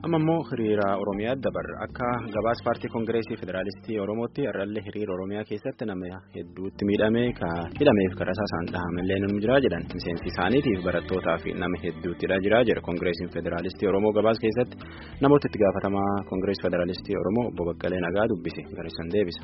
amma immoo hiriira oromiyaa dabarra akka gabaas paartii koongireesii federaalistii oromootti irrallee hiriira oromiyaa keessatti nama hedduutti miidhame ka hidhameef karasaa isaan dhahamallee ni jira jedhan miseensi isaaniitiif barattootaa fi nama hedduuttidha jira jedha koongireesiin federaalistii oromoo gabaas keessatti namoota itti gaafatamaa koongireesii federaalistii oromoo obbo Baqqalee Nagaa dubbise garissan deebisa.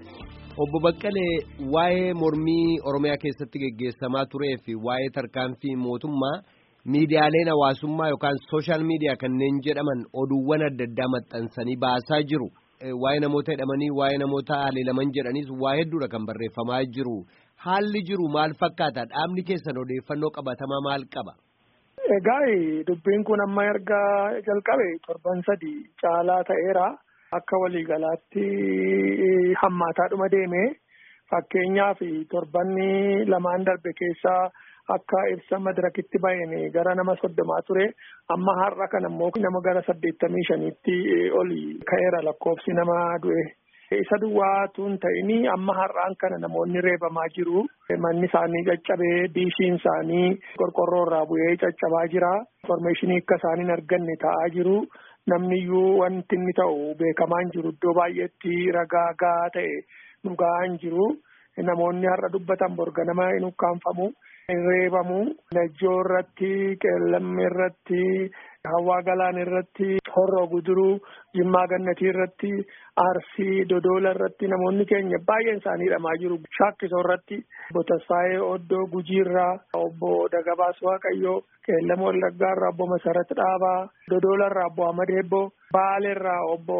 Obbo Baqqalee waa'ee mormii oromiyaa keessatti geggeessamaa turee fi waa'ee tarkaanfii mootummaa. miidiyaaleen hawaasummaa yookaan sooshaal miidiyaa kanneen jedhaman oduuwwan adda addaa maxxansanii baasaa jiru waa'ee namoota hidhamanii waa'ee namoota haleelaman jedhanis waa hedduudha kan barreeffamaa jiru haalli jiru maal fakkaata dhaabni keessan odeeffannoo qabatamaa maal qaba. Egaa dubbiin kun amma erga jalqabe torban sadii caalaa ta'eera akka waliigalaatti hammaataadhuma deeme fakkeenyaaf torbanni lamaan darbe keessaa. Akka ibsa madirakitti baay'een gara nama soddomaa ture amma har'a kan ammoo nama gara saddeettamii shaniitti oli ka'eera lakkoofsi nama du'e. Isa duwwaatu hin ta'ini amma har'aan kana namoonni reebamaa jiru. Manni isaanii caccabee diishiin isaanii qorqorroo irraa bu'ee caccabaa jira. Informeeshinii akka isaan hin arganne ta'aa jiru. Namni iyyuu wanti inni ta'u beekamaa hin jiru iddoo baay'eetti ragaa gahaa ta'e dhugaa hin jiru. Namoonni har'a dubbatan borga nama hin ukkaanfamu. reebamu najjoo irratti qeellammi irratti hawaa galaan irratti horroo guduruu jimmaa gannatii irratti arsii dodola irratti namoonni keenya baay'een isaanii hidhamaa jiru shaakkisoo irratti obbo Tasfaayee Oddoo Gujiirraa obbo Dagabaas Waaqayyoo qeellama Wallaggaa irraa obbo Masarat Dhaabaa dodola irraa obbo Ahmad Ebboo Baale irraa obbo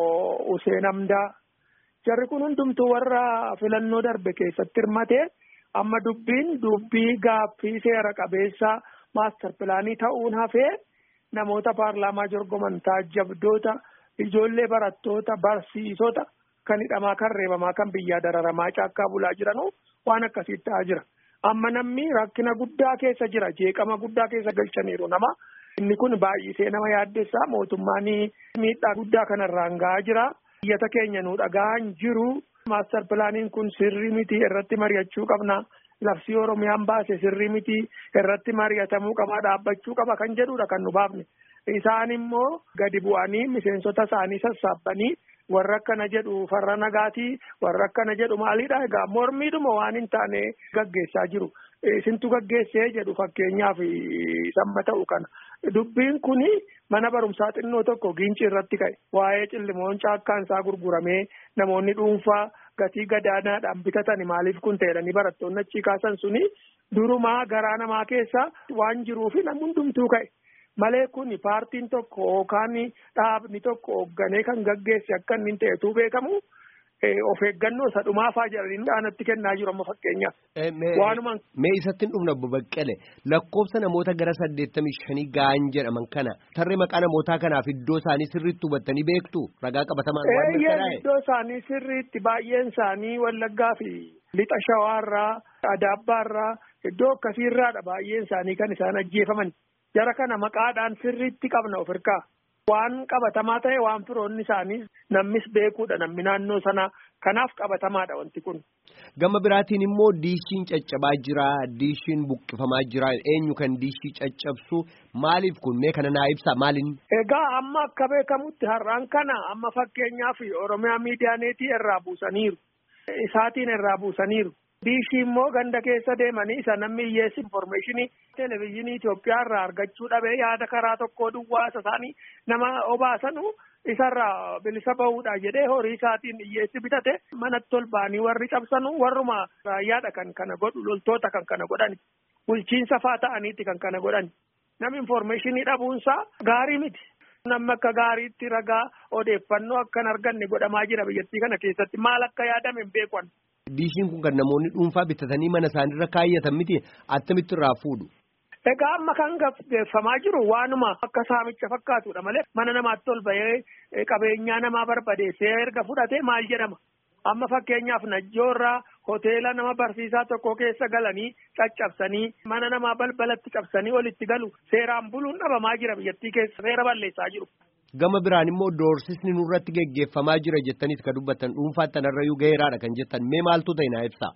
Useen Amdaa jarri kun hundumtuu warra filannoo darbe keessatti hirmate. amma dubbiin dubbii gaaffii seera qabeessa maastar pilaanii ta'uun hafee namoota paarlaamaa jorgoman taajjabdoota ijoollee barattoota barsiisota kan hidhamaa kan reebamaa kan biyyaa dararamaa caakkaa bulaa jiranu waan akkasii ta'aa jira. Amma namni rakkina guddaa keessa jira jeeqama guddaa keessa galchaniiru nama inni kun baay'isee nama yaaddessaa mootummaan miidhaa guddaa kanarraan gahaa jira. Biyyata keenya nu dhagahan jiru. Maastar pilaaniin kun sirrii miti irratti mari'achuu qabna. Labsii Oromiyaan baase sirrii miti irratti mari'atamuu qaba dhaabbachuu qaba kan jedhudha kan nu baafne. Isaan immoo gadi bu'anii miseensota isaanii sassaabbanii warra akkana jedhu farra nagaatii warra akkana jedhu maalidha egaa mormiidhuma waan hin taane gaggeessaa jiru. Isintu gaggeessee jedhu fakkeenyaaf samma ta'u kana. Dubbiin kuni mana barumsaa xinnoo tokko giinci irratti ka'e waa'ee cillimoon caakkaan isaa gurguramee namoonni dhuunfaa gatii gadaanaadhaan bitatani maaliif kun ta'edhani barattoonni achii kaasan suni durumaa garaa namaa keessa waan jiruufi namni hundumtuu ka'e. Malee kun paartiin tokko yookaan dhaabni tokko hoogganee kan gaggeesse akka inni ta'etu beekamu of eeggannoo isa dhumaafaa jedhanii dhaanatti kennaa jiru amma fakkeenyaaf. Waanuma. Mee isatti hin dhufna obbo Baqqalee lakkoofsa namoota gara saddeettamii shanii ga'an jedhaman kana tarree maqaa namootaa kanaaf iddoo isaanii sirriitti hubattanii beektu ragaa qabatamaan waan mirkanaa'e. Iddoo isaanii sirriitti baay'een isaanii Wallaggaa fi lixa shawaarraa Adaabbaarraa iddoo akkasiirraadha baay'een isaanii kan isaan ajjeefaman. Jara kana maqaadhaan sirriitti qabna of hirkaa. Waan qabatamaa ta'e waan firoonni isaanii namnis beekuudha namni naannoo sanaa kanaaf qabatamaadha wanti kun. Gama biraatiin immoo diishiin caccabaa jira diishiin buqqifamaa jira eenyu kan diishii caccabsu maaliif kun mee kana naa ibsa maalin. Egaa amma akka beekamutti har'aan kana amma fakkeenyaaf Oromiyaa miidiyaaneetii irraa buusaniiru. Isaatiin irraa buusaniiru. Diishii immoo ganda keessa deemanii isa namni hiyyeessi informeeshinii televezyiinii Itoophiyaa irraa argachuu dhabee yaada karaa tokkoo duwwaa isa isaanii nama obaasanu isarraa bilisa bahuudha jedhee horii isaatiin hiyyeessi bitate manatti ol ba'anii warri cabsanu warruma raayyaadha kan kana godhu loltoota kan kana godhani bulchiinsa faa ta'aniiti kan kana godhani namni informeeshinii dhabuunsaa gaarii miti. Namni akka gaariitti ragaa odeeffannoo akkan arganne godhamaa jira biyyattii kana keessatti maal akka yaadame hin beekan. Diishiin kun kan namoonni dhuunfaa bitatanii mana isaaniirra kaayyatan miti attamitti irraa fuudhu. Egaa amma kan gaggeeffamaa jiru waanuma akka saamicha fakkaatudha malee mana namaatti ol bahee qabeenyaa namaa barbadeessee erga fudhatee maal jedhama. Amma fakkeenyaaf najjoorraa hoteela nama barsiisaa tokko keessa galanii caccabsanii mana namaa balbalatti cabsanii olitti galu seeraan buluun dhabamaa jira biyyattii keessa seera balleessaa jiru. Gama biraan immoo doorsisni nurratti geggeeffamaa jira jettaniis kan dubbattan dhuunfaatti tanarrayyuu gaheeraadha kan jettan mee maaltu ta'e naa ibsa.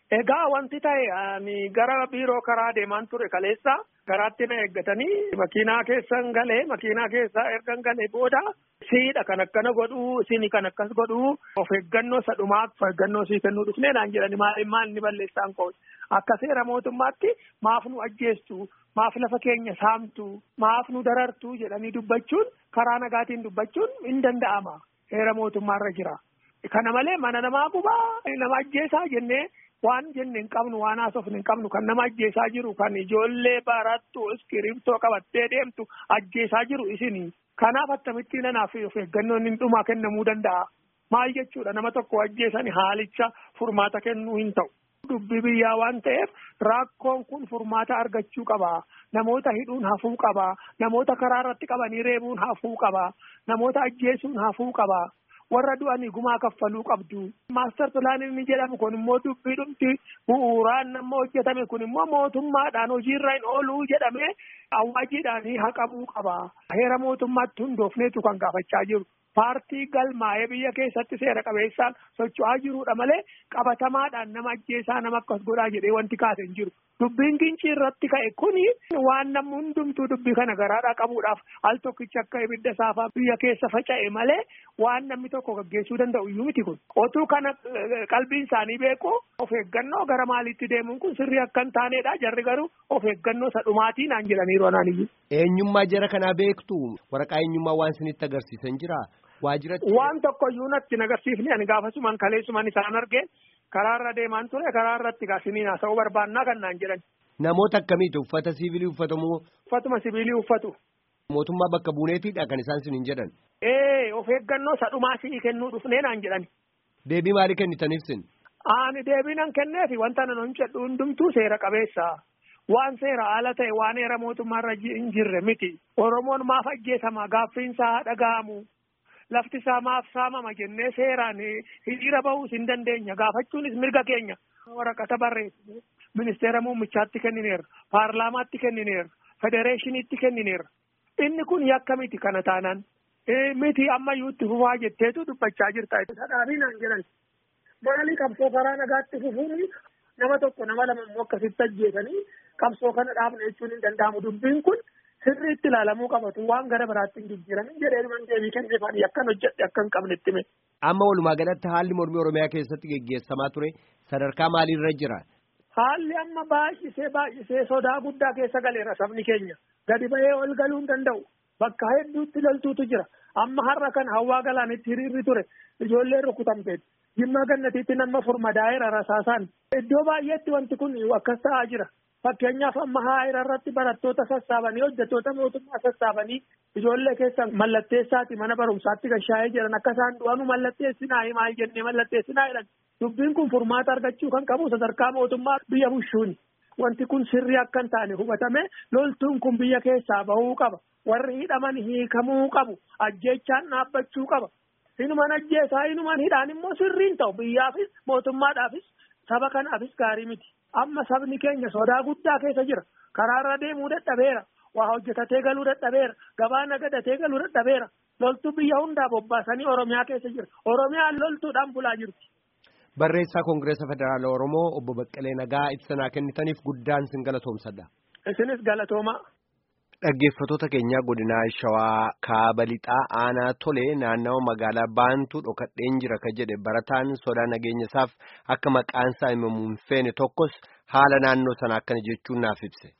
Egaa wanti ta'e ani gara biiroo karaa deemaan ture kaleessa garaatti na eeggatanii makiinaa keessan galee makiinaa keessaa ergan galee booda siidha kan akkana godhuu isin kan akkas godhuu of eeggannoo sadhumaaf of eeggannoo sii kennuu dhufnee naan jedhani maaliin maal ni balleessaan koo akka seera mootummaatti maaf nu ajjeestu maaf lafa keenya saamtu maaf nu darartu jedhanii dubbachuun karaa nagaatiin dubbachuun hin danda'ama seera mootummaarra jira. Kana malee mana namaa gubaa nama ajjeesaa jennee waan jenne hin qabnu waan haasofne hin qabnu kan nama ajjeesaa jiru kan ijoollee barattu iskiriiptoo qabattee deemtu ajjeesaa jiru isinii. Kanaaf akkamittiin nanaaf of eeggannoon hin dhumaa kennamuu danda'a. Maal jechuudha nama tokko ajjeesani haalicha furmaata kennuu hin ta'u. Dubbii biyyaa waan ta'eef rakkoon kun furmaata argachuu qaba. Namoota hidhuun hafuu qaba. Namoota karaa irratti qabanii reebuun hafuu qaba. Namoota ajjeesuun hafuu qaba. warra du'anii gumaa kaffaluu qabdu. Maastar pilaaniin inni jedhamu kun immoo dubbii dhumti bu'uuraan nama hojjetame kun immoo mootummaadhaan hojiirra hin ooluu jedhamee awwaajiidhaan haqamuu qaba. Heera mootummaatti hundoofneetu kan gaafachaa jiru. Paartii galmaa'ee biyya keessatti seera qabeessaan socho'aa jirudha malee qabatamaadhaan nama ajjeesaa nama akkas godhaa jedhee wanti kaase hin jiru. Dubbiin gincii irratti ka'e kuni waan namni hundumtuu dubbii kana garaadhaa qabuudhaaf al tokkicha akka ibidda saafaa biyya keessa faca'e malee waan namni tokko gaggeessuu danda'u iyyuu miti kun. Otuu kana qalbiin isaanii beeku of eeggannoo gara maaliitti deemuun kun sirrii akka hin taanedha jarri garuu of eeggannoo sadhumaatiin aan jedhaniiru anaan iyyuu. Eenyummaa jara kanaa beektu waraqaa eenyummaa waan isinitti agarsiisan jira. Waajjiratti. Waan tokko iyyuu natti hin agarsiifne ani gaafasuman kaleessuman isaan argee karaarra deemaan ture karaarratti gaasiniin haasa'uu barbaannaa kan naan jedhan. Namoota akkamiiti uffata siviilii uffatamu. Uffatuma siviilii uffatu. Mootummaa bakka buuneetiidha kan isaan siniin jedhan. Ee of eeggannoo sadhumaa si'ii kennuu dhufnee naan jedhan. Deebii maalii kennitaniif sin? Ani deebii nan kenneefi wanta nan hojjedhu hundumtuu seera qabeessa. Waan seera ala ta'e waan heera mootummaarra hin jirre miti. Oromoon maaf ajjeesama gaaffiinsaa dhaga'amu. Lafti isaa maaf saamama jennee seeraan hiriira bahuus hin dandeenya gaafachuunis mirga keenya. Waraqata barreessine ministeera muummichaatti kennineera paarlaamaatti kennineera federeeshiniitti kennineera. Inni kun yakka miti kana taanaan miti ammayyuu itti fufaa jetteetu dubbachaa jirta. Sadhaabii naan jedhan maalii qabsoo karaa nagaatti fufuun nama tokko nama lama immoo akkasitti ajjeesanii qabsoo kana dhaabna jechuun hin danda'amu dubbiin kun. sirriitti ilaalamuu qabatu waan gara biraatti hin jijjiiramin jedhee dhuman deebii kenneefanii akkan hojjedhe akka hin qabne itti hime. Amma walumaa galatti haalli mormii Oromiyaa keessatti geggeessamaa ture sadarkaa maaliirra jira? Haalli amma baay'isee baay'isee sodaa guddaa keessa galeera sabni keenya. Gadi ba'ee ol galuu hin danda'u. Bakka hedduutti loltuutu jira. Amma har'a kan hawaa galaanitti hiriirri ture. Ijoolleen rukutamteetti. Jimmaa gannatiitti nama furmadaa'eera rasaasaan. Iddoo baay'eetti wanti kun akkas ta'aa jira. Fakkeenyaaf amma haayira irratti barattoota sassaabanii hojjettoota mootummaa sassaabanii ijoollee keessa mallatteessaati mana barumsaatti gashaa'ee jiran akka isaan du'anu mallatteessinaa maal jennee mallatteessinaa jedhan. Dubbiin kun furmaata argachuu kan qabu sadarkaa mootummaa biyya bushuuni. Wanti kun sirrii akka hin taane hubatame loltuun kun biyya keessaa bahuu qaba. Warri hidhaman hiikamuu qabu. Ajjeechaan dhaabbachuu qaba. Inuman ajjeesaa inuman hidhaan immoo sirriin ta'u biyyaafis mootummaadhaafis saba kanaafis gaarii miti. Amma sabni keenya sodaa guddaa keessa jira. Karaarra deemuu dadhabeera. Waa hojjetatee galuu dadhabeera. Gabaa nagadatee galuu dadhabeera. Loltuu biyya hundaa bobbaasanii Oromiyaa keessa jira. Oromiyaan loltuudhaan bulaa jirti. Barreessaa Koongireesa Federaala Oromoo obbo Baqqalee Nagaa ibsanaa kennitaniif guddaan sin galatoomsadha. Isinis galatoomaa. Dhaggeeffattoota keenyaa godinaa Shawaa Kaaba Lixaa Aanaa Tolee naannawa magaalaa Baantuu dhokadheen jira ka jedhe barataan sodaa nageenya isaaf akka maqaan isaa himamu hin feene tokkos haala naannoo sana akkana jechuun naaf ibse.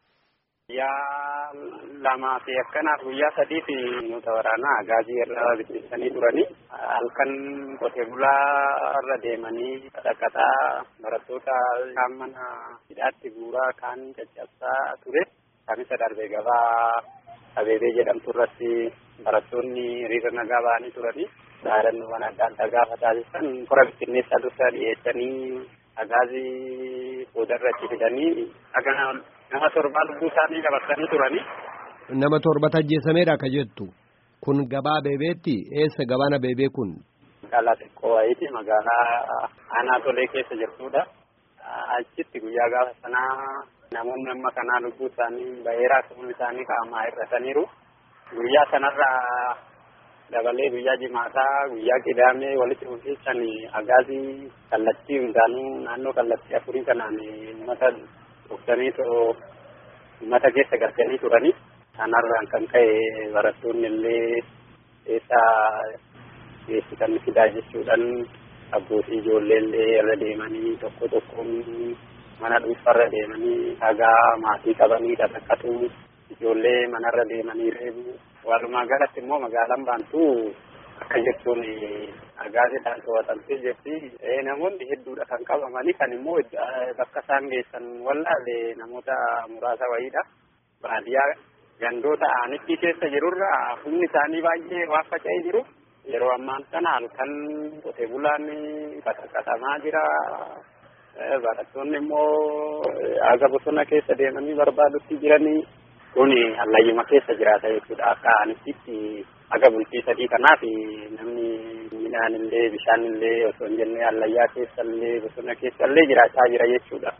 Guyyaa lamaa fi akkanaaf guyyaa sadii fi nuta waraanaa gaazii irra bittinsanii turanii halkan qotee bulaa irra deemanii dhaqataa barattoota kaan mana hidhaatti guuraa kaan caccabsaa ture. Kamisa darbee gabaa abeebee jedhamtu irratti barattoonni hiriira nagaa ba'anii turanii dhaadannoowwan adda addaa gaafa taasisan kora bittinneessaa dursa dhiyeessanii agaazii boodarra itti fidanii dhagaa nama torbaa lubbuu isaanii dabarsanii turanii. Nama torbatu ajjeesameedha ka jettu. Kun gabaa abeebeetti eessa gabaan abeebee kun? Magaalaa xiqqoo wayiiti magaalaa aanaa tolee keessa jirtudha. Achitti guyyaa gaafa sanaa namoonni amma kanaa lubbuu isaanii baheeraa ta'uun isaanii qaamaa hir'ataniiru. Guyyaa sanarraa dabalee guyyaa jimaataa guyyaa qidaamee walitti fufiichan agaazii kallattii hundaanuu naannoo kallattii afurii kanaan uummata dhuftaniitoo uummata keessa galchanii turanii kanarraan kan ka'e barattoonni illee keessaa geessisan fidaa jechuudhaan abbootii ijoollee illee irra deemanii tokko tokkoon mana dhuunfarra deemanii dhagaa maatii qabanii dhaqaqatu ijoollee manarra deemanii reebu walumaa galatti immoo magaalaan baantu akka jechuun agaaziidhaan to'atamtee jirti namoonni hedduudha kan qabamanii kan immoo bakka isaan geessan wallaalle namoota muraasa wayiidha baadiyyaa gandoota aanittii keessa jirurra humni isaanii baay'ee waan faca'ee jiru yeroo ammaan kana halkan qotee bulaan qaxaqatamaa jira barattoonni immoo aga bosona keessa deemanii barbaadutti jiranii kun hallayyuma keessa jiraata jechuudha akka aanittitti aga bultii sadii kanaaf namni midhaan illee bishaan illee osoo hin jenne hallayyaa keessa illee bosona keessa illee jiraachaa jira jechuudha.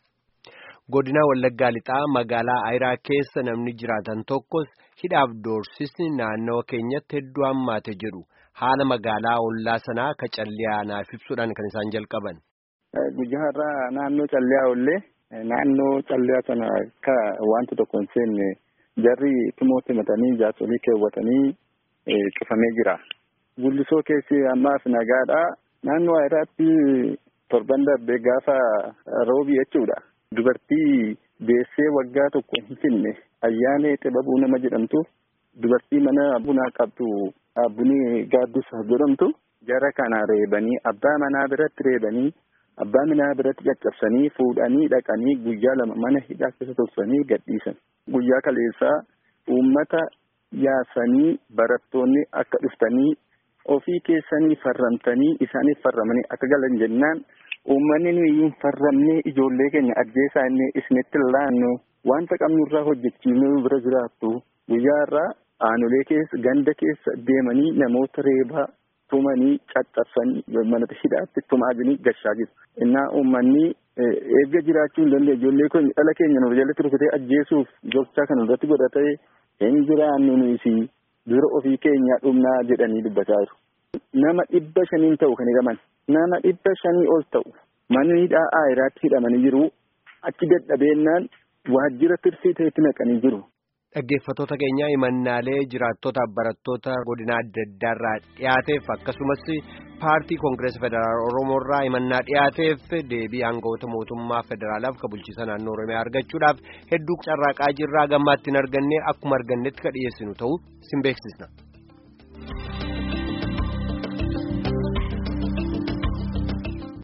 Godina Wallaggaa Lixaa magaalaa Ayiraa keessa namni jiraatan tokkos hidhaaf doorsisni naannawa keenyatti hedduu hammaate jedhu haala magaalaa ollaa sanaa ka calliyaa naaf ibsuudhaan kan isaan jalqaban. Guyyaa irraa naannoo calliyaa ollee naannoo calliyaa sana akka wanta tokko hin seenne jarri timootti himatanii jaarsolii keewwatanii cufamee jira. Gullisoo keessi ammaaf nagaadha. Naannoo Ayiraatti torban darbee gaafa roobii jechuudha. Dubartii deessee waggaa tokko hin finne ayyaanee xibabuu nama jedhamtu dubartii mana bunaa qabdu bunii gaaddisa jedhamtu jara kana reebanii abbaa manaa biratti reebanii abbaa manaa biratti caccabsanii fuudhanii dhaqanii guyyaa lama mana hidhaa keessa tursanii gadhiisan. Guyyaa kaleessaa uummata yaasanii barattoonni akka dhuftanii ofii keessanii farramtanii isaaniif farramanii akka galan jennaan uummanni nuyi hin farramne ijoollee keenya ajjeesaa inni isinitti laannu wanta qabnurraa hojjechiifnee bira jiraattu guyyaa irraa aanolee keessa ganda keessa deemanii namoota reebaa tumanii caccabsanii mana hidhaatti tumaa jiranii gashaa jiru. Innaa uummanni eegga jiraachuu hin dandeenye ijoollee keenya dhala keenya nuuf jalatti rukutee ajjeesuuf gochaa kan irratti godhatee hin jiraannu nuyi dura ofii keenyaa dhumnaa jedhanii dubbataa jiru. Nama dhibba shaniin ta'u kan hidhaman. Nama dhibba shanii ol ta'u manni hidhaa Ayiraatti hidhamanii jiru. Achi dadhabeennaan waajjira tirsii ta'etti naqanii jiru. Dhaggeeffattoota keenya himannaalee jiraattotaaf barattoota godina adda addaarraa dhiyaateef akkasumas paartii koongireesii federaal oromoorraa himannaa dhiyaateef deebii aangawoota mootummaa federaalaaf ka bulchiisa naannoo oromiyaa argachuudhaaf hedduu carraaqaa jirraa gammaatti hin arganne akkuma argannetti ka dhiyeessinu ta'uu sin beeksisna.